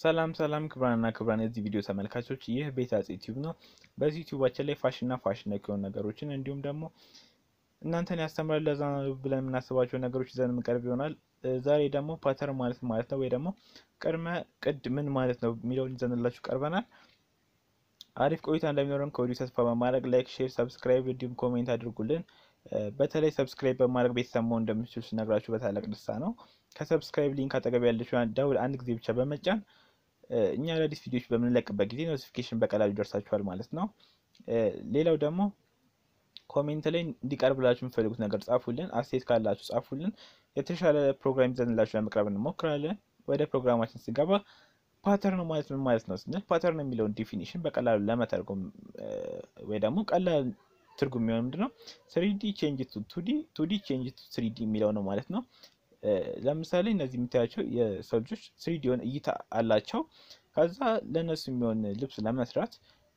ሰላም ሰላም ክብራንና ክብራን የዚህ ቪዲዮ ተመልካቾች፣ ይህ ቤት አፄ ዩቲዩብ ነው። በዚህ ዩቲዩባችን ላይ ፋሽንና ፋሽን ነክ የሆኑ ነገሮችን እንዲሁም ደግሞ እናንተን ያስተምራል ለዛ ብለን የምናስባቸው ነገሮች ይዘን የምንቀርብ ይሆናል። ዛሬ ደግሞ ፓተርን ማለት ማለት ነው ወይ ደግሞ ቅድመ ቅድ ምን ማለት ነው የሚለውን ይዘንላችሁ ቀርበናል። አሪፍ ቆይታ እንደሚኖረን ከወዲሁ ተስፋ በማድረግ ላይክ፣ ሼር፣ ሰብስክራይብ እንዲሁም ኮሜንት አድርጉልን። በተለይ ሰብስክራይብ በማድረግ ቤተሰብ መሆን እንደምትችሉ ስነግራችሁ በታላቅ ደስታ ነው። ከሰብስክራይብ ሊንክ አጠገብ ያለችው ደውል አንድ ጊዜ ብቻ በመጫን እኛ አዳዲስ ቪዲዮዎች በምንለቅበት ጊዜ ኖቲፊኬሽን በቀላሉ ይደርሳችኋል ማለት ነው። ሌላው ደግሞ ኮሜንት ላይ እንዲቀርብላችሁ የምትፈልጉት ነገር ጻፉልን። አስተያየት ካላችሁ ጻፉልን። የተሻለ ፕሮግራም ይዘንላችሁ ለመቅረብ እንሞክራለን። ወደ ፕሮግራማችን ስንገባ ፓተርን ማለት ምን ማለት ነው ስንል ፓተርን የሚለውን ዲፊኒሽን በቀላሉ ለመተርጎም ወይ ደግሞ ቀላል ትርጉም የሚሆን ምንድን ነው ስሪዲ ቼንጅ ቱ ቱዲ ቱዲ ቼንጅ ቱ ስሪዲ የሚለው ነው ማለት ነው። ለምሳሌ እነዚህ የምታያቸው የሰው ልጆች ስሪዲ የሆነ እይታ አላቸው። ከዛ ለእነሱ የሚሆን ልብስ ለመስራት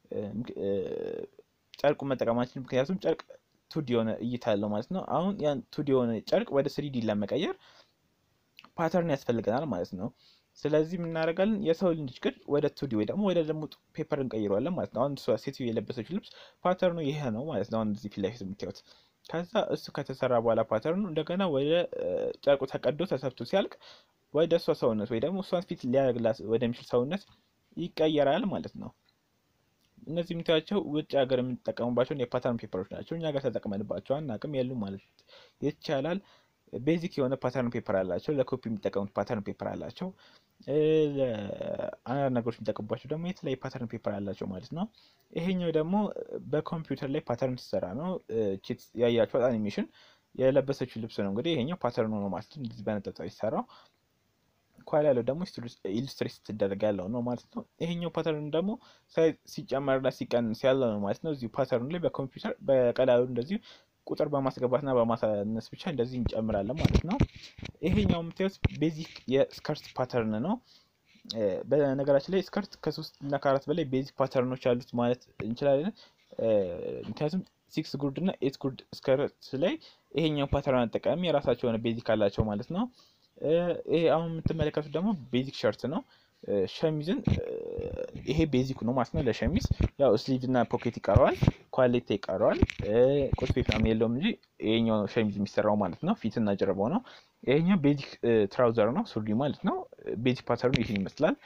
ጨርቁ መጠቀማችን ምክንያቱም ጨርቅ ቱዲ የሆነ እይታ አለው ማለት ነው። አሁን ያን ቱዲ የሆነ ጨርቅ ወደ ስሪዲ ለመቀየር ፓተርን ያስፈልገናል ማለት ነው። ስለዚህ የምናደርጋለን የሰው ልጅ ግን ወደ ቱዲ ወይ ደግሞ ወደ ደግሞ ፔፐር እንቀይረዋለን ማለት ነው። አሁን እሷ ሴትዮ የለበሰች ልብስ ፓተርኑ ይሄ ነው ማለት ነው። አሁን እዚህ ፊት ለፊት የምታዩት ከዛ እሱ ከተሰራ በኋላ ፓተርኑ እንደገና ወደ ጨርቁ ተቀዶ ተሰፍቶ ሲያልቅ ወደ እሷ ሰውነት ወይ ደግሞ እሷን ፊት ሊያደርግላት ወደሚችል ሰውነት ይቀየራል ማለት ነው። እነዚህ የምታያቸው ውጭ ሀገር የምንጠቀሙባቸውን የፓተርን ፔፐሮች ናቸው። እኛ ጋር ተጠቅመንባቸው አናውቅም የሉ ማለት ይቻላል። ቤዚክ የሆነ ፓተርን ፔፐር አላቸው። ለኮፒ የሚጠቀሙት ፓተርን ፔፐር አላቸው። አንዳንድ ነገሮች የሚጠቀሙባቸው ደግሞ የተለያዩ ፓተርን ፔፐር አላቸው ማለት ነው። ይሄኛው ደግሞ በኮምፒውተር ላይ ፓተርን ሲሰራ ነው። ቺት ያያችኋት አኒሜሽን የለበሰችው ልብስ ነው። እንግዲህ ይሄኛው ፓተርን ነው ማለት ነው። እንደዚህ በነጠጣ ሲሰራው ኳል ያለው ደግሞ ኢሉስትሬት ስትደረግ ያለው ነው ማለት ነው። ይሄኛው ፓተርን ደግሞ ሲጨመርና ሲቀንስ ያለው ነው ማለት ነው። እዚሁ ፓተርኑ ላይ በኮምፒውተር በቀላሉ እንደዚሁ ቁጥር በማስገባትና በማሳነስ ብቻ እንደዚህ እንጨምራለን ማለት ነው። ይሄኛው የምታዩት ቤዚክ የስከርት ፓተርን ነው። በነገራችን ላይ ስከርት ከሶስት እና ከአራት በላይ ቤዚክ ፓተርኖች አሉት ማለት እንችላለን። ምክንያቱም ሲክስ ጉርድ እና ኤት ጉርድ ስከርት ላይ ይሄኛው ፓተርን አጠቃሚ የራሳቸው የሆነ ቤዚክ አላቸው ማለት ነው። ይሄ አሁን የምትመለከቱት ደግሞ ቤዚክ ሸርት ነው። ሸሚዝን ይሄ ቤዚክ ነው ማለት ነው። ለሸሚዝ ያው ስሊቭ እና ፖኬት ይቀረዋል፣ ኳሌታ ይቀረዋል፣ ቁጥ ቤት ምናምን የለውም እንጂ ይሄኛው ነው ሸሚዝ የሚሰራው ማለት ነው። ፊትና ጀርባው ነው። ይሄኛው ቤዚክ ትራውዘር ነው፣ ሱሪ ማለት ነው። ቤዚክ ፓተርኑ ይህን ይመስላል።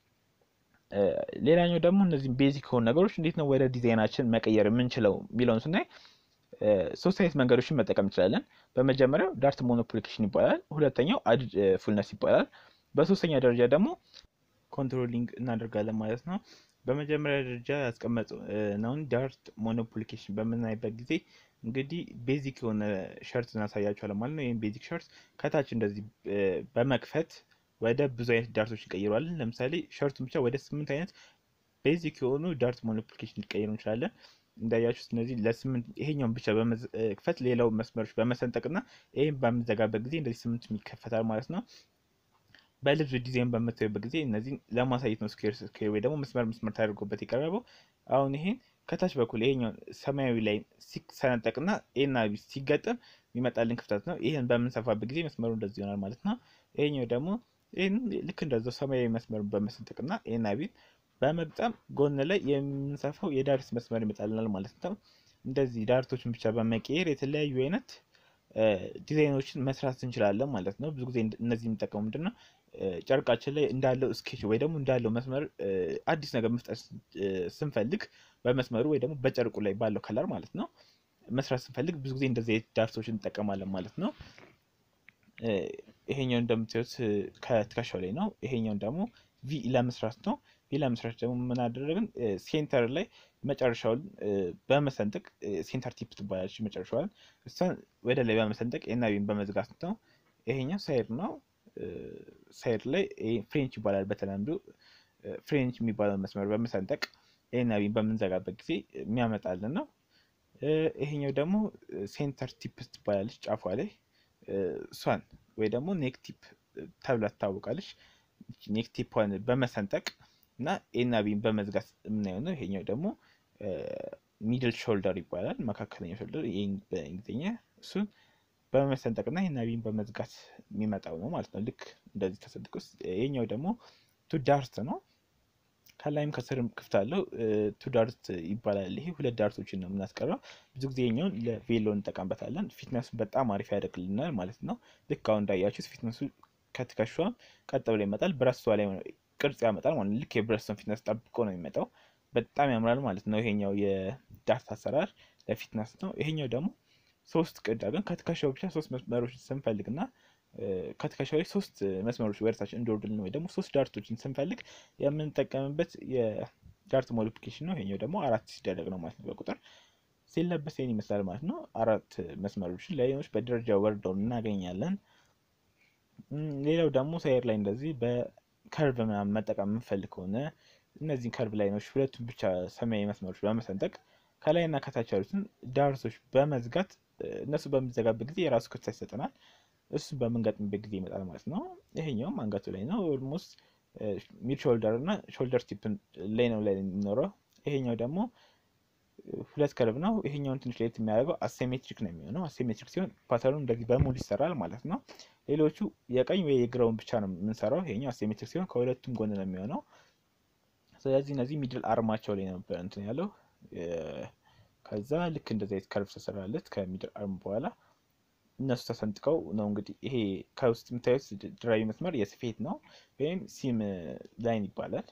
ሌላኛው ደግሞ እነዚህ ቤዚክ የሆኑ ነገሮች እንዴት ነው ወደ ዲዛይናችን መቀየር የምንችለው የሚለውን ስናይ ሶስት አይነት መንገዶችን መጠቀም እንችላለን። በመጀመሪያው ዳርት ሞኖፕሊኬሽን ይባላል። ሁለተኛው አድድ ፉልነስ ይባላል። በሶስተኛ ደረጃ ደግሞ ኮንትሮሊንግ እናደርጋለን ማለት ነው። በመጀመሪያ ደረጃ ያስቀመጥነውን ዳርት ሞኖፕሊኬሽን በምናይበት ጊዜ እንግዲህ ቤዚክ የሆነ ሸርት እናሳያቸዋለን ማለት ነው። ይህም ቤዚክ ሸርት ከታች እንደዚህ በመክፈት ወደ ብዙ አይነት ዳርቶች እንቀይረዋለን። ለምሳሌ ሸርቱን ብቻ ወደ ስምንት አይነት ቤዚክ የሆኑ ዳርት ሞኖፕሊኬሽን ሊቀይሩ እንችላለን። እንዳያችሁት እነዚህ ለስምንት ይሄኛውን ብቻ በመክፈት ሌላው መስመሮች በመሰንጠቅና ይህም በምንዘጋበት ጊዜ እንደዚህ ስምንት ይከፈታል ማለት ነው። በልብስ ዲዛይን በምታዩበት ጊዜ እነዚህን ለማሳየት ነው። ስኩዌር ስኩዌር ወይ ደግሞ መስመር መስመር ተደርጎበት የቀረበው። አሁን ይሄን ከታች በኩል ይሄኛውን ሰማያዊ ላይ ሲሰነጠቅና ኤና ቢ ሲገጠም የሚመጣልን ክፍተት ነው። ይህን በምንሰፋበት ጊዜ መስመሩ እንደዚህ ይሆናል ማለት ነው። ይሄኛው ደግሞ ይህን ልክ እንደዛው ሰማያዊ መስመሩን በመሰንጠቅና ኤና ቢን በመግጠም ጎን ላይ የምንሰፋው የዳርት መስመር ይመጣልናል ማለት ነው። እንደዚህ ዳርቶችን ብቻ በመቀየር የተለያዩ አይነት ዲዛይኖችን መስራት እንችላለን ማለት ነው። ብዙ ጊዜ እነዚህ የሚጠቀሙ ምንድን ነው ጨርቃችን ላይ እንዳለው ስኬች ወይ ደግሞ እንዳለው መስመር አዲስ ነገር መፍጠር ስንፈልግ በመስመሩ ወይ ደግሞ በጨርቁ ላይ ባለው ከለር ማለት ነው መስራት ስንፈልግ ብዙ ጊዜ እንደዚህ ዳርቶችን እንጠቀማለን ማለት ነው። ይሄኛው እንደምታዩት ከትከሻው ላይ ነው። ይሄኛውን ደግሞ ቪ ለመስራት ነው። ቪ ለመስራት ደግሞ ምን አደረግን? ሴንተር ላይ መጨረሻውን በመሰንጠቅ ሴንተር ቲፕ ትባላለች መጨረሻዋን እሷን ወደ ላይ በመሰንጠቅ ኤና ቢን በመዝጋት ነው። ይሄኛው ሳይድ ነው። ሳይድ ላይ ፍሬንች ይባላል በተለምዶ ፍሬንች የሚባለው መስመር በመሰንጠቅ ኤና ቢን በምንዘጋበት ጊዜ የሚያመጣልን ነው። ይሄኛው ደግሞ ሴንተር ቲፕ ትባላለች ጫፏ ላይ እሷን ወይ ደግሞ ኔክ ቲፕ ተብላ ትታወቃለች። ኔክ ቲፕን በመሰንጠቅ እና ኤና ቢን በመዝጋት የምናየው ነው። ይሄኛው ደግሞ ሚድል ሾልደር ይባላል፣ መካከለኛ ሾልደር ይህ በእንግሊዝኛ እሱን በመሰንጠቅ እና ኤና ቢን በመዝጋት የሚመጣው ነው ማለት ነው። ልክ እንደዚህ ተሰንጥቆ ይሄኛው ደግሞ ቱ ዳርት ነው። ከላይም ከስርም ክፍት አለው። ቱ ዳርት ይባላል። ይሄ ሁለት ዳርቶችን ነው የምናስቀረው። ብዙ ጊዜ የኛውን ለቬሎ እንጠቀምበታለን። ፊትነሱን በጣም አሪፍ ያደርግልናል ማለት ነው። ልክ አሁን እንዳያችሁት ፊትነሱ ከትከሻም ቀጥ ብሎ ይመጣል። ብረስቷ ላይ ቅርጽ ያመጣል ማለት ልክ የብረስቷን ፊትነስ ጠብቆ ነው የሚመጣው። በጣም ያምራል ማለት ነው። ይሄኛው የዳርት አሰራር ለፊትነስ ነው። ይሄኛው ደግሞ ሶስት ቅድ አድርገን ከትከሻው ብቻ ሶስት መስመሮች ስንፈልግና ከትከሻው ላይ ሶስት መስመሮች ወደታችን እንዲወርዱልን ወይ ደግሞ ሶስት ዳርቶችን ስንፈልግ የምንጠቀምበት የዳርት ሞዲፊኬሽን ነው። ይሄኛው ደግሞ አራት ሲደረግ ነው ማለት ነው። በቁጥር ሲለበስ ይህን ይመስላል ማለት ነው። አራት መስመሮችን ላይኖች በደረጃ ወርደው እናገኛለን። ሌላው ደግሞ ሳይር ላይ እንደዚህ በከርቭ ምናምን መጠቀም የምንፈልግ ከሆነ እነዚህን ከርቭ ላይኖች ሁለቱን ብቻ ሰማያዊ መስመሮች በመሰንጠቅ ከላይና ከታች ያሉትን ዳርቶች በመዝጋት እነሱ በሚዘጋበት ጊዜ የራሱ ክፍተት ይሰጠናል። እሱን በምንገጥምበት ጊዜ ይመጣል ማለት ነው። ይሄኛውም አንገቱ ላይ ነው። ኦልሞስት ሚድ ሾልደር እና ሾልደር ቲፕ ላይ ነው ላይ የሚኖረው። ይሄኛው ደግሞ ሁለት ከርቭ ነው። ይሄኛውን ትንሽ ለየት የሚያደርገው አሴሜትሪክ ነው የሚሆነው። አሴሜትሪክ ሲሆን ፓተርኑ እንደዚህ በሙሉ ይሰራል ማለት ነው። ሌሎቹ የቀኝ ወይ የግራውን ብቻ ነው የምንሰራው። ይሄኛው አሴሜትሪክ ሲሆን ከሁለቱም ጎን ነው የሚሆነው። ስለዚህ እነዚህ ሚድል አርማቸው ላይ ነበር እንትን ያለው ከዛ ልክ እንደዚህ አይነት ከርቭ ተሰራለት ከሚድል አርም በኋላ እነሱ ተሰንጥቀው ነው እንግዲህ ይሄ ከውስጥ የምታዩት ድራዊ መስመር የስፌት ነው ወይም ሲም ላይን ይባላል።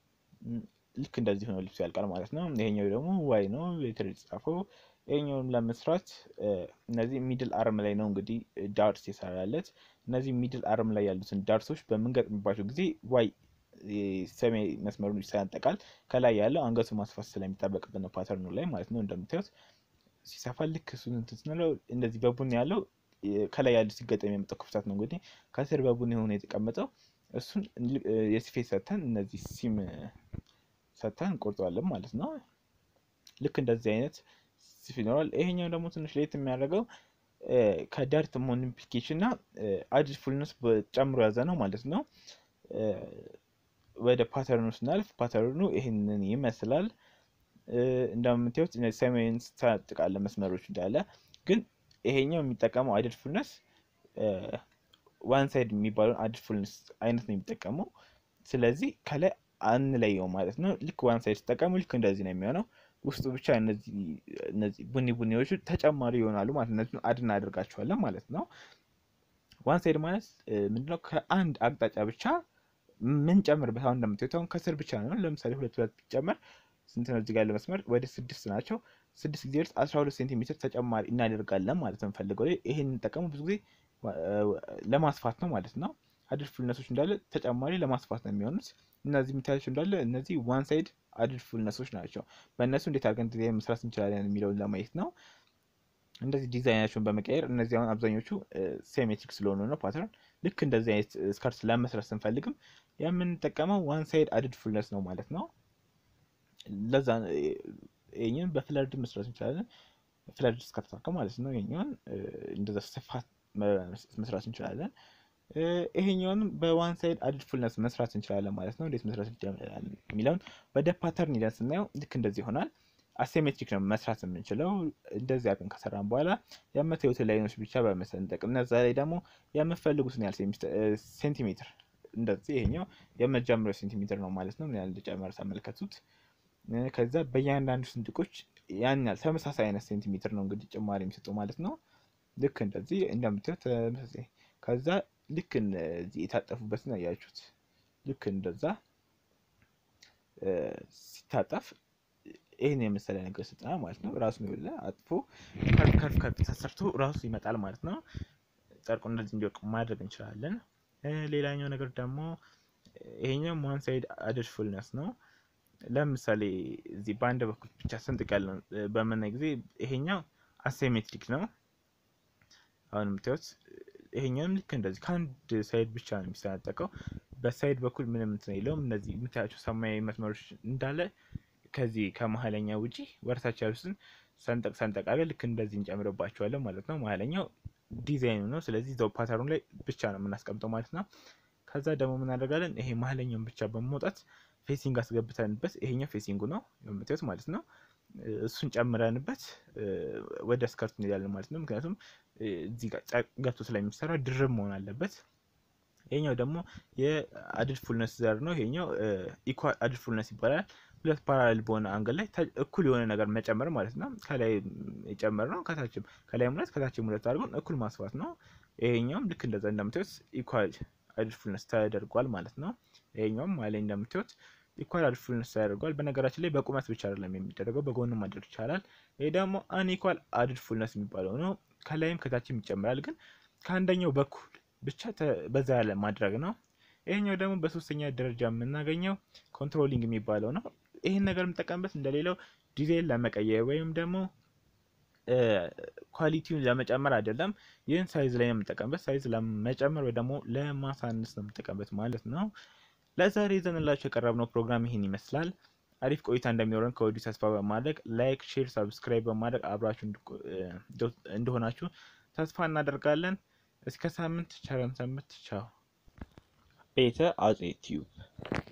ልክ እንደዚህ ሆኖ ልብሱ ያልቃል ማለት ነው። ይሄኛው ደግሞ ዋይ ነው ሌተር የተጻፈው። ይሄኛውን ለመስራት እነዚህ ሚድል አርም ላይ ነው እንግዲህ ዳርስ የሰራለት። እነዚህ ሚድል አርም ላይ ያሉትን ዳርሶች በምንገጥምባቸው ጊዜ ዋይ ሰማይ መስመሩን ይሰነጠቃል። ከላይ ያለው አንገቱ ማስፋት ስለሚጠበቅብን ነው ፓተርኑ ላይ ማለት ነው። እንደምታዩት ሲሰፋ ልክ እሱን እንትን ስንለው እንደዚህ በቡኒ ያለው ከላይ ያለው ሲገጠም የመጣው ክፍተት ነው። እንግዲህ ከስር በቡኒ ሆኖ የተቀመጠው እሱን የስፌት ሰተን እነዚህ ሲም ሰተን እንቆርጠዋለን ማለት ነው። ልክ እንደዚህ አይነት ስፍ ይኖራል። ይሄኛው ደግሞ ትንሽ ለየት የሚያደርገው ከዳርት ሞዲፊኬሽን እና አዲድ ፉልነስ ጨምሮ ያዘ ነው ማለት ነው። ወደ ፓተርኑ ስናልፍ ፓተርኑ ይህንን ይመስላል። እንደምታዩት ሰማያዊን ስታጥቃለ መስመሮች እንዳለ ግን ይሄኛው የሚጠቀመው አዲድ ፉልነስ ዋን ሳይድ የሚባለውን አዲድ ፉልነስ አይነት ነው የሚጠቀመው። ስለዚህ ከላይ አንለየው ማለት ነው። ልክ ዋን ሳይድ ሲጠቀሙ ልክ እንደዚህ ነው የሚሆነው። ውስጡ ብቻ እነዚህ ቡኒ ቡኒዎቹ ተጨማሪ ይሆናሉ ማለት ነው። እነዚህን አድ እናደርጋቸዋለን ማለት ነው። ዋን ሳይድ ማለት ምንድነው? ከአንድ አቅጣጫ ብቻ ምን ጨምርበት። አሁን እንደምታዩት አሁን ከስር ብቻ ነው። ለምሳሌ ሁለት ሁለት ቢጨመር ስንት ነው? እዚህ ጋር ያለ መስመር ወደ ስድስት ናቸው። ስድስት ጊዜ እርስ አስራ ሁለት ሴንቲሜትር ተጨማሪ እናደርጋለን ማለት ነው። የምፈልገው ላይ ይሄን እንጠቀሙ ብዙ ጊዜ ለማስፋት ነው ማለት ነው። አድድ ፉልነሶች እንዳለ ተጨማሪ ለማስፋት ነው የሚሆኑት። እነዚህ የምታያቸው እንዳለ እነዚህ ዋን ሳይድ አድድ ፉልነሶች ናቸው። በእነሱ እንዴት አድርገን ዲዛይን መስራት እንችላለን የሚለውን ለማየት ነው። እንደዚህ ዲዛይናቸውን በመቀየር እነዚህ አሁን አብዛኞቹ ሴሜትሪክ ስለሆኑ ነው ፓተርን ልክ እንደዚህ አይነት ስከርት ለመስራት ስንፈልግም የምንጠቀመው ዋን ሳይድ አድድ ፉልነስ ነው ማለት ነው። ለዛ ይህኛውን በፍለርድ መስራት እንችላለን። ፍለርድ ስከርት አድርገን ማለት ነው። ይህኛውን እንደዛ ስፋት መስራት እንችላለን። ይሄኛውንም በዋን ሳይድ አድድ ፉልነስ መስራት እንችላለን ማለት ነው። እንዴት መስራት እንችላለን የሚለውን ወደ ፓተርን ሂደን ስናየው ልክ እንደዚህ ይሆናል። አሴሜትሪክ ነው መስራት የምንችለው። እንደዚህ አቅም ከሰራን በኋላ የምታዩትን ላይኖች ብቻ በመሰንጠቅ እነዛ ላይ ደግሞ የምፈልጉትን ያህል ሴንቲሜትር እንደዚህ ይሄኛው የመጀመሪያው ሴንቲሜትር ነው ማለት ነው። ምን ያህል እንደጨመረ ተመልከቱት። ከዛ በእያንዳንዱ ስንጥቆች ያን ያህል ተመሳሳይ አይነት ሴንቲሜትር ነው እንግዲህ ጭማሪ የሚሰጠው ማለት ነው። ልክ እንደዚህ እንደምታዩት ተመሳሳይ ከዛ ልክ እነዚህ የታጠፉበትን አያችሁት። ልክ እንደዛ ሲታጠፍ ይህን የመሰለ ነገር ስልጠና ማለት ነው። ራሱን የለ አጥፎ ከፍ ከፍ ከፍ ተሰርቶ ራሱ ይመጣል ማለት ነው። ጨርቁ እንደዚህ እንዲወርቅ ማድረግ እንችላለን። ሌላኛው ነገር ደግሞ ይሄኛው ዋን ሳይድ አድድ ፉልነስ ነው። ለምሳሌ እዚህ በአንድ በኩል ብቻ ስንጥቅ ያለው በምናይ ጊዜ ይሄኛው አሴሜትሪክ ነው። አሁን የምታዩት ይሄኛውም ልክ እንደዚህ ከአንድ ሳይድ ብቻ ነው የሚሰነጠቀው። በሳይድ በኩል ምንም እንትን የለውም። እነዚህ የምታያቸው ሰማያዊ መስመሮች እንዳለ ከዚህ ከመሀለኛ ውጪ ወርታች ያሉትን ሰንጠቅ ሰንጠቅ አድርገን ልክ እንደዚህ እንጨምርባቸዋለን ማለት ነው። መሀለኛው ዲዛይኑ ነው። ስለዚህ እዛው ፓተርኑ ላይ ብቻ ነው የምናስቀምጠው ማለት ነው። ከዛ ደግሞ ምን እናደርጋለን? ይሄ መሀለኛውን ብቻ በመውጣት ፌሲንግ አስገብተንበት ይሄኛው ፌሲንጉ ነው የምታዩት ማለት ነው። እሱን ጨምረንበት ወደ ስከርቱ እንሄዳለን ማለት ነው። ምክንያቱም እዚህ ጋር ገብቶ ስለሚሰራ ድርብ መሆን አለበት። ይሄኛው ደግሞ የአድድ ፉልነስ ዘር ነው። ይሄኛው ኢኳል አድድ ፉልነስ ይባላል። ሁለት ፓራሌል በሆነ አንገል ላይ እኩል የሆነ ነገር መጨመር ማለት ነው። ከላይ የጨመር ነው ከታችም ከላይም ሁለት ከታችም ሁለት አድርጎን እኩል ማስፋት ነው። ይሄኛውም ልክ እንደዛ እንደምታዩት ኢኳል አድድ ፉልነስ ተደርጓል ማለት ነው። ይሄኛውም ላይ እንደምታዩት ኢኳል አድድ ፉልነስ ተደርጓል። በነገራችን ላይ በቁመት ብቻ አይደለም የሚደረገው በጎንም ማድረግ ይቻላል። ይሄ ደግሞ አንኢኳል አድድ ፉልነስ የሚባለው ነው። ከላይም ከታችም ይጨምራል፣ ግን ከአንደኛው በኩል ብቻ በዛ ያለ ማድረግ ነው። ይሄኛው ደግሞ በሶስተኛ ደረጃ የምናገኘው ኮንትሮሊንግ የሚባለው ነው። ይህን ነገር የምጠቀምበት እንደሌላው ዲዛይን ለመቀየር ወይም ደግሞ ኳሊቲውን ለመጨመር አይደለም። ይህን ሳይዝ ላይ ነው የምጠቀምበት። ሳይዝ ለመጨመር ወይ ደግሞ ለማሳነስ ነው የምጠቀምበት ማለት ነው። ለዛሬ ይዘንላችሁ የቀረብነው ፕሮግራም ይህን ይመስላል። አሪፍ ቆይታ እንደሚኖረን ከወዲሁ ተስፋ በማድረግ ላይክ፣ ሼር፣ ሰብስክራይብ በማድረግ አብራችሁ እንደሆናችሁ ተስፋ እናደርጋለን። እስከ ሳምንት ቸረን ሰንብት። ቻው። ቤተ አፄ ቲዩብ